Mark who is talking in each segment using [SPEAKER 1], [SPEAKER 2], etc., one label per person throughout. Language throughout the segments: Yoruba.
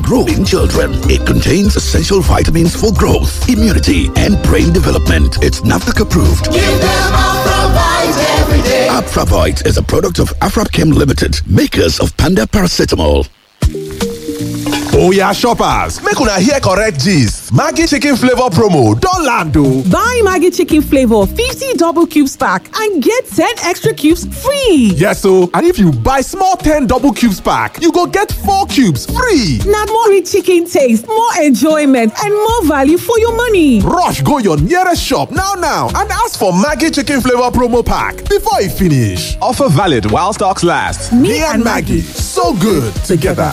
[SPEAKER 1] growing children. It contains essential vitamins for growth, immunity, and brain development. It's NAFDAC approved.
[SPEAKER 2] Give them Afravite every day.
[SPEAKER 1] Afravite is a product of Afrapchem Limited, makers of Panda Paracetamol.
[SPEAKER 3] oya shoppers make una hear correct gist maggi chicken flavour promo don land o.
[SPEAKER 4] Buy Maggie Chicken Flavor 50 double cubes pack and get 10 extra cubes free.
[SPEAKER 3] yes o and if you buy small ten double cubes pack you go get four cubes free.
[SPEAKER 4] Now more rich chicken taste, more enjoyment, and more value for your money.
[SPEAKER 3] rush go your nearest shop now now and ask for maggi chicken flavour promo pack before e finish. offer valid while stocks last. me, and maggi so good together.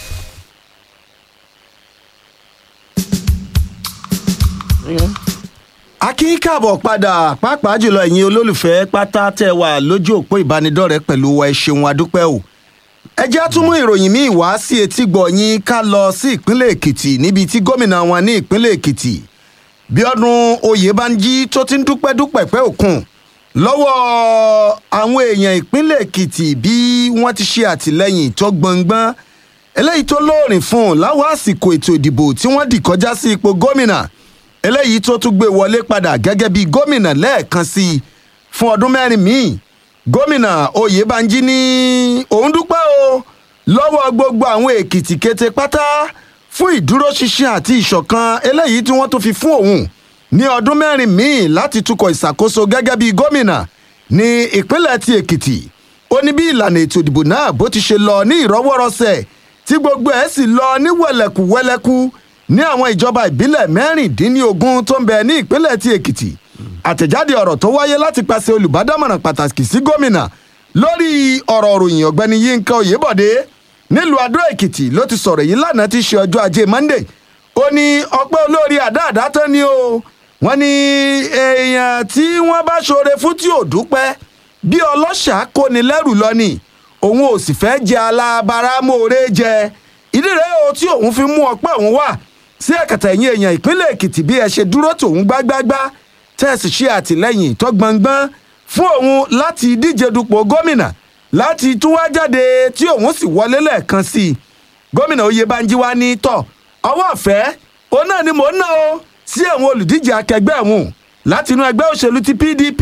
[SPEAKER 5] a kì í káàbọ̀ padà pàápàá jùlọ ẹ̀yin olólùfẹ́ pátá tẹ́ wà lójú òpó ìbánidọ́rẹ̀ẹ́ pẹ̀lú wa ẹ ṣeun adúpẹ́ o. ẹ jẹ́ á tún mú ìròyìn míì wá sí etí gbọ̀nyìn ká lọ sí ìpínlẹ̀ èkìtì níbi tí gómìnà wọn ní ìpínlẹ̀ èkìtì bíọ́dún oyèbánjí tó ti ń dúpẹ́ dúpẹ́ pẹ́ òkun lọ́wọ́ àwọn èèyàn ìpínlẹ̀ èkìtì bí wọ́n ti ṣe àtìlẹ́yìn tó gbọ̀ngbọ́n eléyìí tó lóòrìn fún un láwọn àsìkò ètò ìdìbò tí wọ́n dì kọjá sí ipò gómìnà eléyìí tó tún gbé wọlé padà gẹ́gẹ́ bí gómìnà lẹ́ẹ̀kan sí i fún ọdún mẹ́rin míì gómìnà oyèbánjí ní òun dúpẹ́ o lọ́wọ́ gbogbo àwọn èkìtì kété pátá fún ìdúróṣinṣin àti ìṣọ̀kan eléyìí tí wọ́n tún fi fún òun ní ọdún mẹ́rin míì láti tukọ̀ ìṣàkóso gẹ́gẹ́ bí gómìnà ní ìpínlẹ̀ ti èkìtì ó ní bí ìlànà ètò ìdìbò náà bó ti ṣe lọ ní ìrọwọ́rọsẹ̀ tí gbogbo ẹ̀ sì lọ ní wẹ̀lẹ̀kùwẹ̀lẹ̀kù ní àwọn ìjọba ìbílẹ̀ mẹ́rìndínlógún tó ń bẹ ní ìpínlẹ̀ ti èkìtì àtẹ̀jáde ọ̀rọ̀ tó wáyé láti pàṣẹ olùbádámọ̀ràn pàtàkì sí gómìnà lórí ọ̀rọ̀ òròyìn ọ̀gbẹ́ni yínká oyèbọ̀dé nílùú adó èkìtì ló ti sọ̀rọ̀ yìí lánàá ti ṣe ọjọ́ ajé monday ó ní ọpẹ́ olórí àdáàdá tán ni o wọ́n ní èèyàn tí wọ́n bá ṣoore fún tí ò dúpẹ́ bí ọlọ́ṣà kóni lẹ́rù lọ ni òun ò sì fẹ́ jẹ alábàárà mòore jẹ ìdí rẹ̀ o tí òun fi mú ọpẹ́ òun wá sí ẹ̀kẹ̀tẹ̀ ẹ̀yìn èèyàn ìpínlẹ̀ èkìtì bí ẹ ṣe dúró tòun gbágbágbá tẹ́ẹ̀sì ṣe àtìlẹ́yìn tó gbọ̀ngbọ́n fún òun láti díje dupò gómìnà láti tún wá jáde tí òun sì wọlé lẹ́ẹ̀kan sí i gómìnà oyèbánjí wa ní tọ̀ ọwọ́ ọ̀fẹ́ òun náà ni mò ń ná o sí àwọn olùdíje akẹgbẹ́ òun láti inú ẹgbẹ́ òṣèlú ti pdp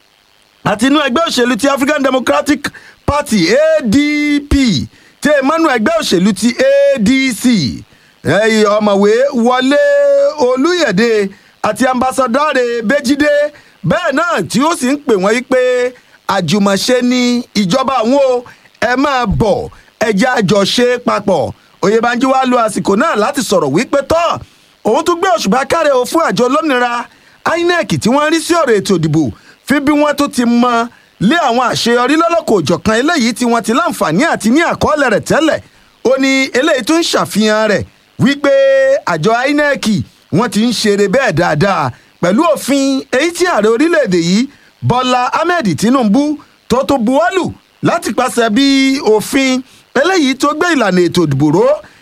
[SPEAKER 5] àti inú ẹgbẹ́ òṣèlú ti african democratic party adp tí emmanuel ẹgbẹ́ òṣèlú ti adc ẹ̀yìn ọ̀mọ̀wé wọlé olúyẹ̀dẹ àti ambassadọ́rẹ̀ bẹ́jídé bẹ́ẹ̀ náà tí ó sì ń pè wọ́n yí pé àjùmọ̀ṣe ni ìjọba àwọn o ẹ máa bọ̀ ẹjẹ́ àjọṣe papọ̀ oyèbánjí wàá lo àsìkò náà láti sọ̀rọ̀ wípé tọ́ òun tún gbé òṣùbà káre o fún àjọ olómìnira inec tí wọ́n rí sí ọ̀rọ̀ ètò ìdìbò fi bí wọ́n tó ti mọ lé àwọn àṣeyọrí lọ́lọ́kọ̀ òjọ̀kan eléyìí tí wọ́n ti láǹfààní àti ní àkọọ́lẹ̀ rẹ̀ tẹ́lẹ̀ ó ní eléyìí tó ń ṣàfihàn rẹ̀ wípé àjọ inec wọ́n ti ń ṣeré bẹ́ẹ̀ dáadáa pẹ̀lú òfin èyí tí ààrẹ orílẹ̀-èdè yìí bọ́lá ahmed tinubu tó tó buwọ́lù láti pàṣẹ bí òfin eléyìí tó gbé ìlànà ètò ìdìbò ró